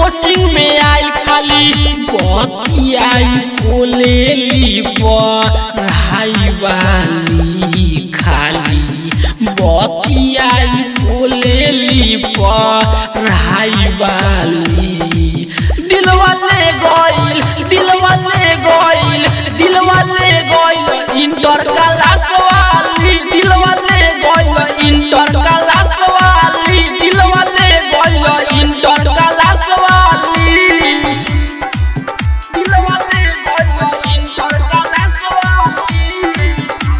coaching में आई खाली बतियाई बोलेली पढ़ाई वाली खाली बतियाई बोलेली पढ़ाई वाली दिलवा ले गइल दिलवा ले गइल दिलवा ले गइल इंटर क्लास वाली दिलवा ले गइल इंटर क्लास वाली दिलवा ले गइल इंटर क्लास वाली दिलवा ले गइल इंटर क्लास वाली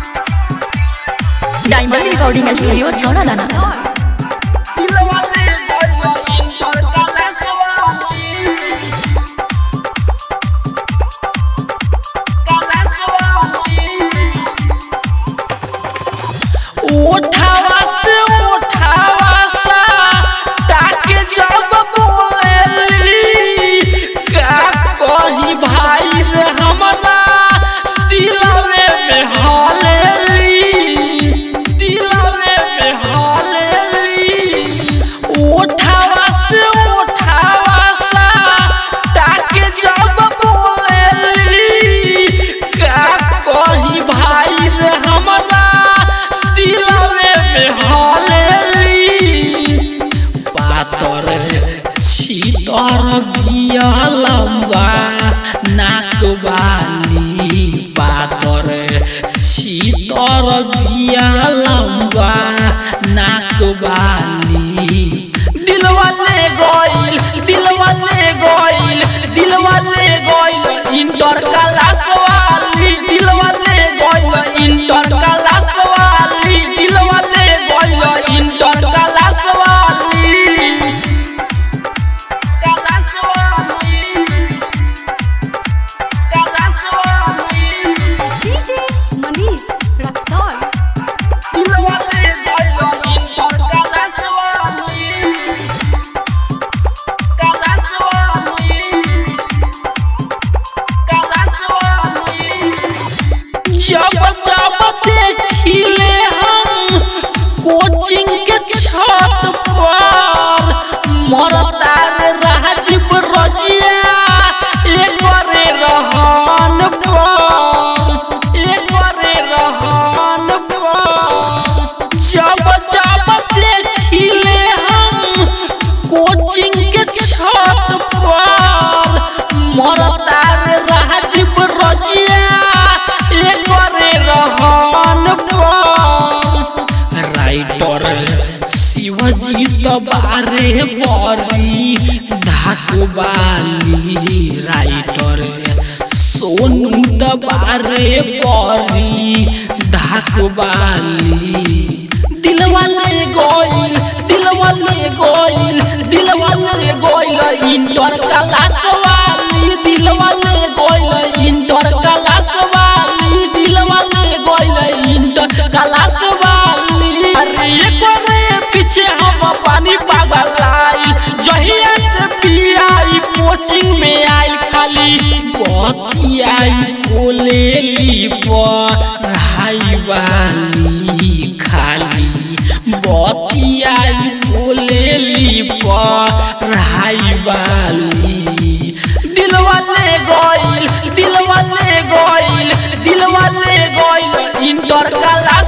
डायमंड रिकॉर्डिंग स्टूडियो छौना दाना दिलवा ले गइल इंटर क्लास वाली क्लास वाली उठावा से उठावा सा ताके जब बोलेली का कही भाई रे हमरा दिलवे में हालेली दिलवे में हालेली उठावा से उठावा सा ताके जब बोलेली का कही भाई रे हमरा दिलवे में हालेली पातर छीतर बिया लंबा नाक वाली पातर छीतर बिया लंबा नाक वाली दिलवा ले गइल दिलवा ले गइल दिलवा ले गइल इंटर क्लास वाली दिलवा ले गइल इंटर क्लास वाली दिलवा ले गइल इंटर क्लास वाली क्लास वाली क्लास वाली डीजे मनीष रक्सौल दिलवा ले गइल इंटर क्लास वाली क्लास वाली क्लास वाली जब जब देखिले हम कोचिंग के छत पर मरता रे राजीव रजिया एकरे रहन पर एकरे रहन पर जब जब देखिले हम कोचिंग के छत पर मरता रे राजीव रजिया एकरे रहन पर राइटर शिवजी तबारे बरी ढाकवाली राइटर सोनू दबारे बरी ढाकवाली दिलवा ले गइल दिलवा ले गइल दिलवा ले गइल इंटर क्लास वाली दिलवा ले गइल इंटर क्लास वाली दिलवा ले गइल इंटर क्लास वाली अरे एकरे पीछे हम पानी पागल आई जहिया से पियाई कोचिंग में आई खाली बतियाई बोलेली पढ़ाई वाली खाली बतियाई बोलेली पढ़ाई वाली दिलवा ले गइल दिलवा ले गइल दिलवा ले गइल इंटर क्लास